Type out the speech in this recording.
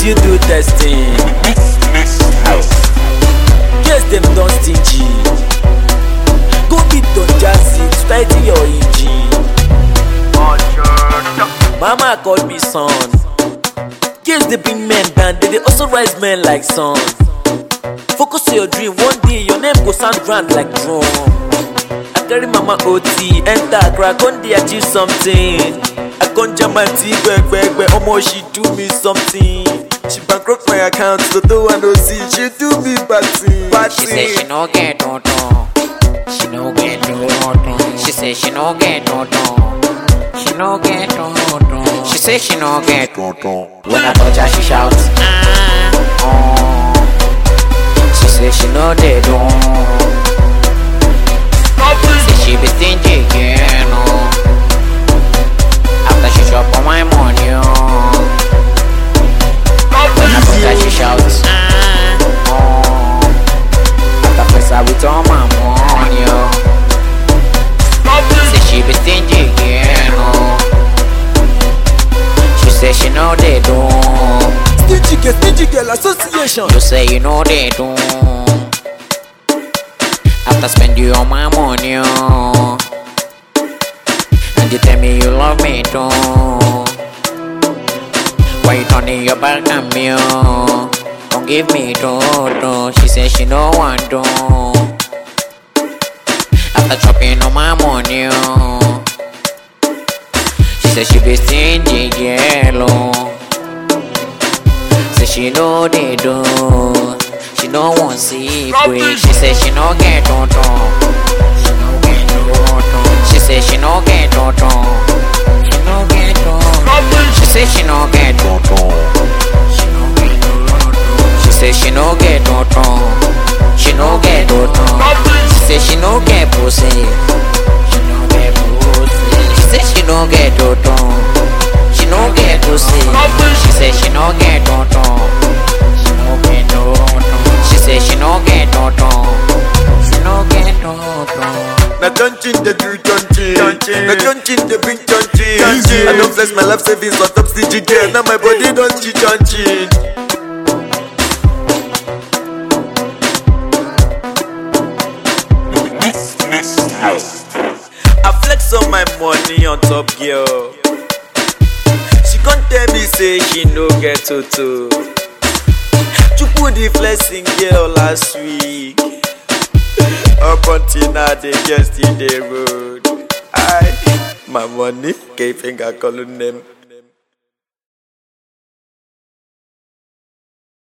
since you do testing. Yes, them don stingy. Go beat on jazzy to tighten your engine. Mama called me son. Yes, they bring men down, they, they also rise men like sun. Focus on your dream, one day your name go sound grand like drum. I carry mama OT, enter crack on dey achieve something. I con jam my tea, gbẹgbẹgbẹ, omo she do me something. She bankrupt my account, Toto I no see, she do me bad thing. Bad She say she thing. no get toto. She no get toto. She say she no get toto. She no get toto. She say she no get toto. When I touch her, she shouts. Ah, oh. She say she no dey do. Say she be stingy, yeah, no. After she chop all my money, oh. When I touch her, she shouts. Ah, oh. After first I with all my money, oh. Say she be stingy, yeah, no. She say she know they do. Stingy girl, stingy girl association. You say you know they do. After spend you all my money, oh. And you tell me you love me too. Why you turning your back on me, oh? Don't give me toto. She say she no want to. After chopping all my money, oh. She say she be stingy, yellow. Say she know they do. She no want see quick. She say she no get toto. She no get toto. She say she no get toto. She no get toto. She say she no get toto. She no get toto. She say she no get toto. She no get toto. She say she no get pussy. She no get pussy. She say she no get toto. She no get pussy. She say she no get toto. She no get toto. She say she no get toto. She no get toto. Na touching the do touching. Na touching the bring touching. I don't flex my life savings on top stingy girl. Now my body don't cheat touching. I flex all my money on top girl. She can't tell me say she no get toto. Chupu the flexing girl last week. Up until now they just in the road. I my money, K finger calling them.